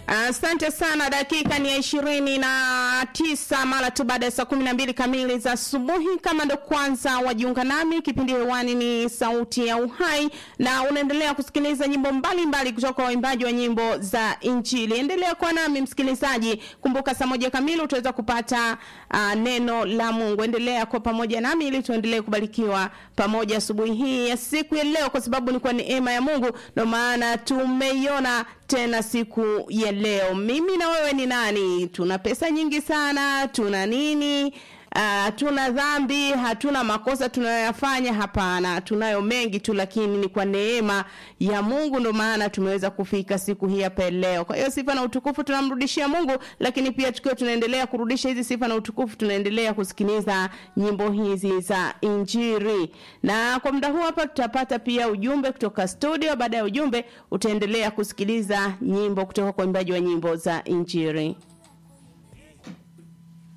Asante uh, sana. Dakika ni ya ishirini na tisa mara tu baada ya saa kumi na mbili kamili za asubuhi. Kama ndo kwanza wajiunga nami, kipindi hewani ni Sauti ya Uhai na unaendelea kusikiliza nyimbo mbalimbali mbali kutoka kwa waimbaji wa nyimbo za Injili. Endelea kuwa nami msikilizaji, kumbuka saa moja kamili utaweza kupata uh, neno la Mungu. Endelea kuwa pamoja nami ili tuendelee kubarikiwa pamoja asubuhi hii ya siku ya leo, kwa sababu ni kwa neema ya Mungu ndio maana tumeiona tena siku ya leo. Mimi na wewe ni nani? Tuna pesa nyingi sana, tuna nini? Uh, tuna dhambi, hatuna makosa tunayoyafanya? Hapana, tunayo mengi tu, lakini ni kwa neema ya Mungu ndo maana tumeweza kufika siku hii hapa leo. Kwa hiyo sifa na utukufu tunamrudishia Mungu, lakini pia tukiwa tunaendelea kurudisha hizi sifa na utukufu, tunaendelea kusikiliza nyimbo hizi za Injili. Na kwa muda huu hapa tutapata pia ujumbe kutoka studio. Baada ya ujumbe, utaendelea kusikiliza nyimbo kutoka kwa imbaji wa nyimbo za Injili.